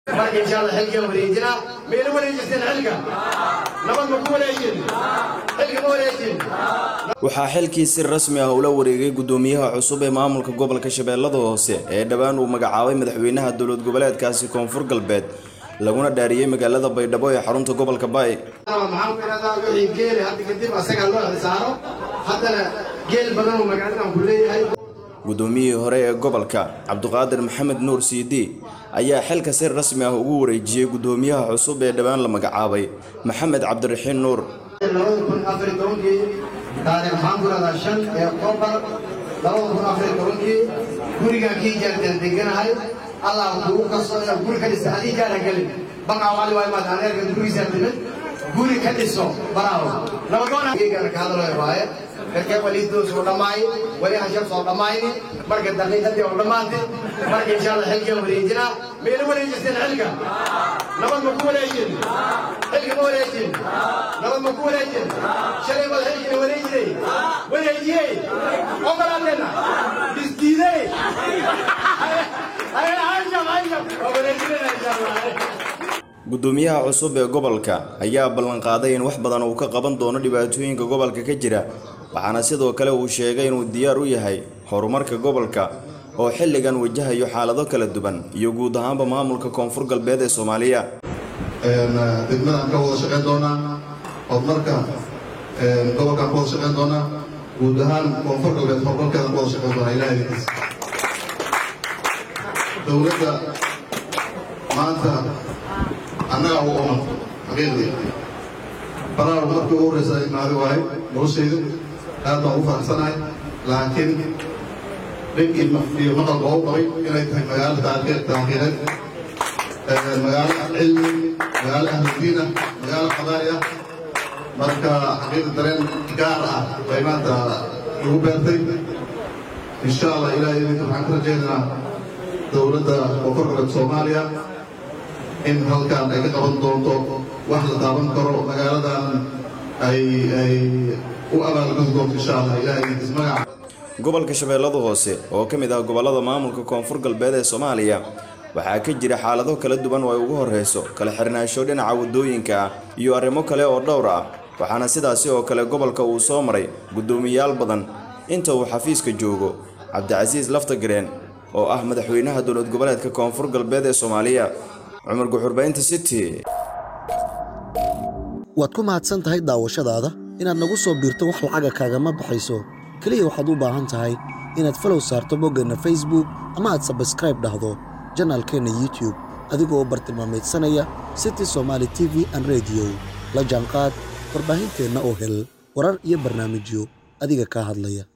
marka insha allah xilkan wareejinaa mayna wareejisteen xilka nabad ma ku wareejin xilka ma wareejin waxaa xilkii si rasmi ah ula wareegay gudoomiyaha cusub ee maamulka gobolka shabeellada hoose ee dhowaan uu magacaabay madaxweynaha dowlad goboleedkaasi koonfur galbeed laguna dhaariyey magaalada baydhabo ee xarunta gobolka baay maxaan ku idhahdaa wixii geeli hadda kadib asagaa loo xisaaro haddana geel badan uu magaaladan ku leeyahay gudoomiyihii hore ee gobolka cabdiqaadir maxamed nuur siidi ayaa xilka si rasmi ah ugu wareejiyey gudoomiyaha cusub ee dhowaan la magacaabay maxamed cabdiraxiin nuur labada kun afar iyo tobankii taariikh maxaan ku idhahdaa shan ee oktoobar labada kun afar iyo tobankii gurigaan kii jaarteen deganahay allah kugu kasto inaad guri ka dhisa adii kaana gelin baqaa wali waay maad aneerka gurigiisaa timid guri ka dhiso baraawo nabadoonagana ka hadlooya waaye dadka waliidoos oo dhammaay wali hashab soo dhammayni marka daqiiqadii oo dhammaantay marka insha allah xilkan wareejinaa mayna wareejisteen xilka nabad ma ku wareejin xilka ma wareejin nabad ma ku wareejin shalay baad xilkina wareejinay wareejiyey ogolaadeena isdiidey hashab hashab waa wareejinayna insha allah gudoomiyaha cusub ee gobolka ayaa ballanqaaday in wax badan uu ka qaban doono dhibaatooyinka gobolka ka jira waxaana sidoo kale uu sheegay inuu diyaar u yahay horumarka gobolka oo xilligan wajahayo xaalado kala duwan iyo guud ahaanba maamulka koonfur galbeed ee soomaaliya degmadaan ka wada shaqayn doonaa horumarka gobolkaan ka wada shaqayn doonaa guud ahaan koonfur galbeed horumarkeedaan ka wada shaqayn doonaa ilaha idinkiis dowladda maanta annagaa u oman xaqiiqdii baraar markii ugu horreysa imaadi waaye noloshaydu aad baan ugu faraxsanahay laakiin dhib iyo maqalba u qabay inay tahay magaalo taariikheed magaalo cilmi magaalo ahludiina magaalo qadaari ah marka xaqiiqda dareen gaar ah bay maanta lagu beertay insha allah ilaah idinka waxaan ka rajaynaynaa dowladda koonfur galbeed soomaaliya in halkaan ay ka qaban doonto wax la taaban karo magaaladan ay ay u abaalgudi doonto insha allah ilaah idinkiis magaca gobolka shabeellada hoose oo ka mid ah gobollada maamulka koonfur galbeed ee soomaaliya waxaa ka jira xaalado kala duwan oo ay ugu horreyso kala xirnaansho dhinaca waddooyinka ah iyo arrimo kale oo dhowr ah waxaana sidaasi oo kale gobolka uu soo maray guddoomiyayaal badan inta uu xafiiska joogo cabdicasiis laftagareen oo ah madaxweynaha dowlad goboleedka koonfur galbeed ee soomaaliya cumar guxurbaynta city waad ku mahadsan tahay daawashadaada inaad nagu soo biirto wax lacaga kaagama baxayso keliya waxaad u baahan tahay inaad falow saarto boggeenna facebook ama aad sabskraib dhahdo janaalkeenna youtube adigoo bartilmaamaydsanaya city somaali t v an rediyo la jaanqaad warbaahinteenna oo hel warar iyo barnaamijyo adiga kaa hadlaya